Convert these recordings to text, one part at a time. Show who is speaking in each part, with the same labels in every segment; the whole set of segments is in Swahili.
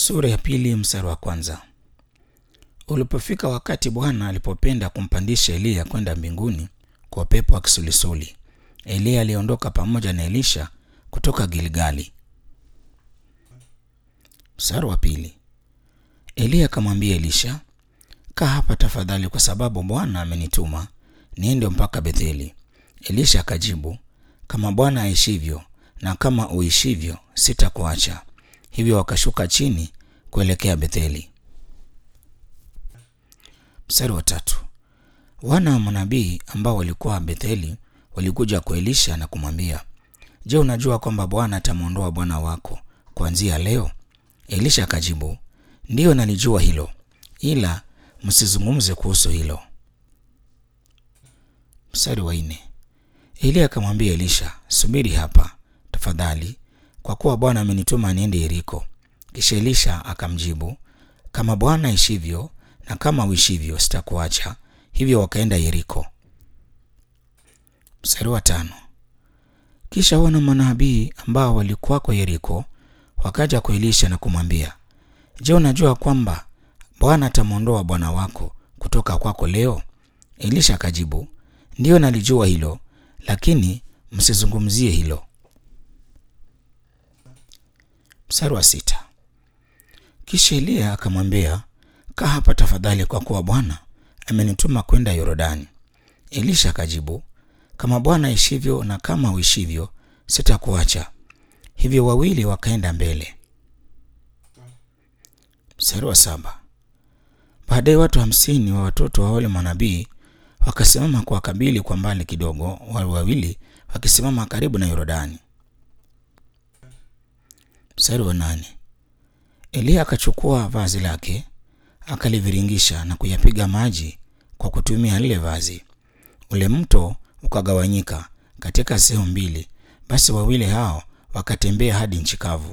Speaker 1: Sura ya pili mstari wa kwanza. Ulipofika wakati Bwana alipopenda kumpandisha Eliya kwenda mbinguni kwa upepo wa kisulisuli, Eliya aliondoka pamoja na Elisha kutoka Gilgali. Mstari wa pili. Eliya akamwambia Elisha, kaa hapa tafadhali, kwa sababu Bwana amenituma niende mpaka Betheli. Elisha akajibu, kama Bwana aishivyo na kama uishivyo, sitakuacha. Hivyo wakashuka chini kuelekea Betheli. Mstari wa tatu. Wana wa manabii ambao walikuwa Betheli walikuja kwa Elisha na kumwambia, Je, unajua kwamba Bwana atamwondoa bwana wako kuanzia leo? Elisha akajibu, ndiyo nalijua hilo, ila msizungumze kuhusu hilo. Mstari wa nne. Eliya akamwambia Elisha, subiri hapa tafadhali, kwa kuwa Bwana amenituma niende Yeriko. Kisha Elisha akamjibu, kama Bwana aishivyo na kama uishivyo, sitakuacha. Hivyo wakaenda Yeriko. Mstari wa tano. Kisha wana manabii ambao walikuwako Yeriko wakaja kwa Elisha na kumwambia, Je, unajua kwamba Bwana atamwondoa bwana wako kutoka kwako leo? Elisha akajibu, ndiyo nalijua hilo, lakini msizungumzie hilo. Mstari wa sita. Kisha Eliya akamwambia, kaa hapa tafadhali, kwa kuwa Bwana amenituma kwenda Yorodani. Elisha akajibu, kama Bwana aishivyo na kama uishivyo, sitakuacha. Hivyo wawili wakaenda mbele. Mstari wa saba. Baadaye watu hamsini wa watoto wa wale manabii wakasimama kwa kabili kwa mbali kidogo, wale wawili wakisimama karibu na Yorodani. Mstari wa nane. Eliya akachukua vazi lake akaliviringisha na kuyapiga maji kwa kutumia lile vazi. Ule mto ukagawanyika katika sehemu mbili, basi wawili hao wakatembea hadi nchi kavu.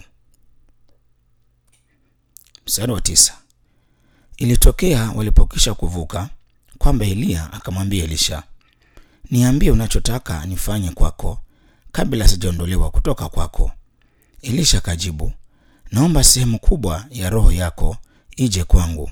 Speaker 1: Mstari wa tisa. Ilitokea walipokisha kuvuka kwamba Eliya akamwambia Elisha, niambie unachotaka nifanye kwako kabla sijaondolewa kutoka kwako. Elisha akajibu, naomba sehemu kubwa ya roho yako ije kwangu.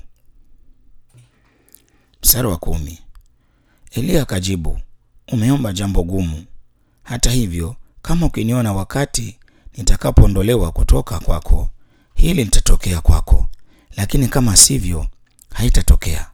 Speaker 1: Mstari wa kumi. Eliya akajibu, umeomba jambo gumu. Hata hivyo, kama ukiniona wakati nitakapoondolewa kutoka kwako, hili litatokea kwako, lakini kama sivyo, haitatokea.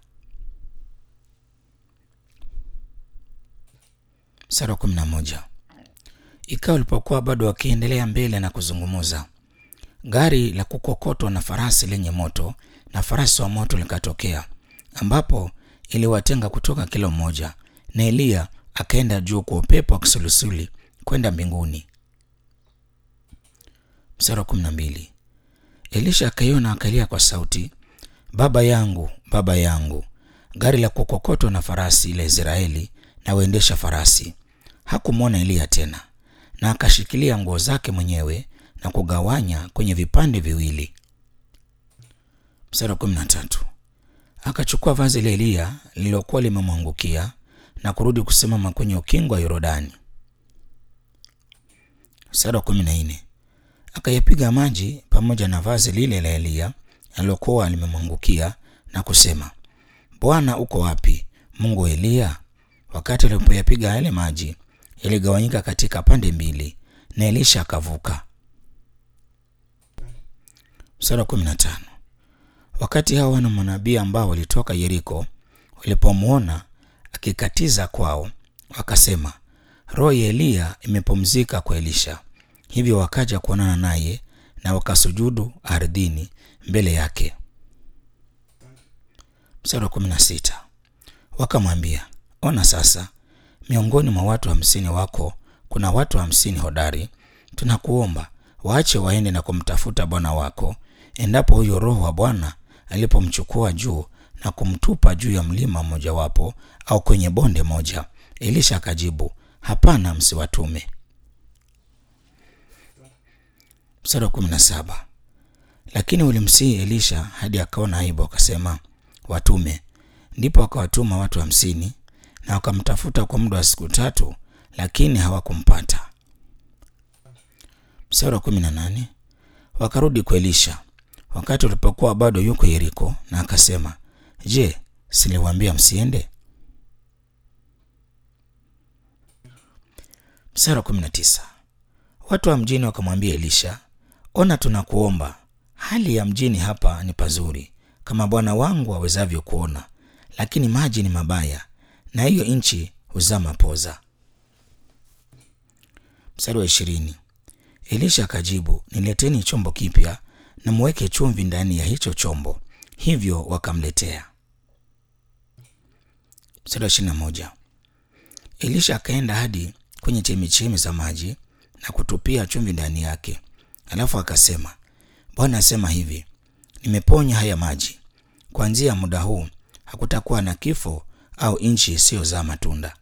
Speaker 1: Mstari wa kumi na moja. Ikawa walipokuwa bado wakiendelea mbele na kuzungumuza, gari la kukokotwa na farasi lenye moto na farasi wa moto likatokea, ambapo iliwatenga kutoka kila mmoja, na Eliya akaenda juu kwa upepo wa kisulisuli kwenda mbinguni. Mstari wa kumi na mbili. Elisha akaiona akalia kwa sauti, baba yangu, baba yangu, gari la kukokotwa na farasi la Israeli na waendesha farasi. Hakumwona Eliya tena, na akashikilia nguo zake mwenyewe na kugawanya kwenye vipande viwili. Mstari wa kumi na tatu. Akachukua vazi la Eliya lililokuwa limemwangukia na kurudi kusimama kwenye ukingo wa Yorodani. Mstari wa kumi na nne. Akayapiga maji pamoja na vazi lile la Eliya alilokuwa limemwangukia na kusema, Bwana uko wapi, Mungu wa Eliya? Wakati alipoyapiga yale maji, yaligawanyika katika pande mbili, na Elisha akavuka. Mstari wa kumi na tano. Wakati hao wana manabii ambao walitoka Yeriko walipomwona akikatiza kwao, wakasema, roho ya Eliya imepumzika kwa Elisha. Hivyo wakaja kuonana naye na wakasujudu ardhini mbele yake. Mstari wa kumi na sita. Wakamwambia, ona sasa, miongoni mwa watu hamsini wako kuna watu hamsini hodari. Tunakuomba waache waende na kumtafuta bwana wako, endapo huyo roho wa Bwana alipomchukua juu na kumtupa juu ya mlima mmojawapo au kwenye bonde moja. Elisha akajibu, hapana, msiwatume. Mstari wa kumi na saba. Lakini ulimsihi Elisha hadi akaona aibu, akasema watume. Ndipo akawatuma watu hamsini na wakamtafuta kwa muda wa siku tatu, lakini hawakumpata. Mstari wa kumi na nane. Wakarudi kwa Elisha wakati ulipokuwa bado yuko Yeriko, na akasema, Je, siliwaambia msiende? Mstari wa 19. Watu wa mjini wakamwambia Elisha, ona, tunakuomba, hali ya mjini hapa ni pazuri kama bwana wangu awezavyo kuona, lakini maji ni mabaya, na hiyo nchi huzaa mapoza. Mstari wa ishirini. Elisha akajibu, nileteni chombo kipya na muweke chumvi ndani ya hicho chombo. Hivyo wakamletea. Mstari wa ishirini na moja. Elisha akaenda hadi kwenye chemichemi za maji na kutupia chumvi ndani yake, alafu akasema, Bwana asema hivi, nimeponya haya maji, kuanzia muda huu hakutakuwa na kifo au nchi isiyozaa matunda.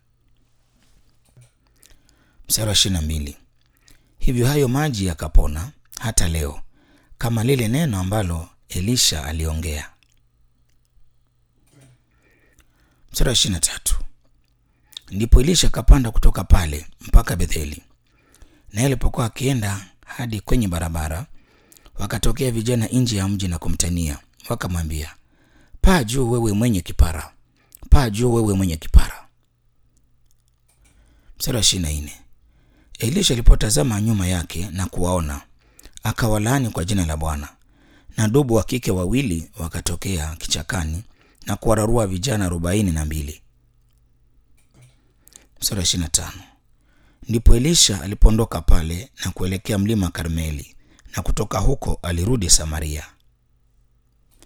Speaker 1: Mstari wa ishirini na mbili. Hivyo hayo maji yakapona hata leo, kama lile neno ambalo Elisha aliongea. Mstari wa ishirini na tatu. Ndipo Elisha akapanda kutoka pale mpaka Betheli, naye alipokuwa akienda hadi kwenye barabara, wakatokea vijana nje ya mji na kumtania, wakamwambia, paa juu wewe mwenye kipara, paa juu wewe mwenye kipara. Mstari wa ishirini na nne. Elisha alipotazama nyuma yake na kuwaona, akawalaani kwa jina la Bwana, na dubu wa kike wawili wakatokea kichakani na kuwararua vijana arobaini na mbili. Mstari wa ishirini na tano. Ndipo Elisha alipoondoka pale na kuelekea mlima Karmeli, na kutoka huko alirudi Samaria.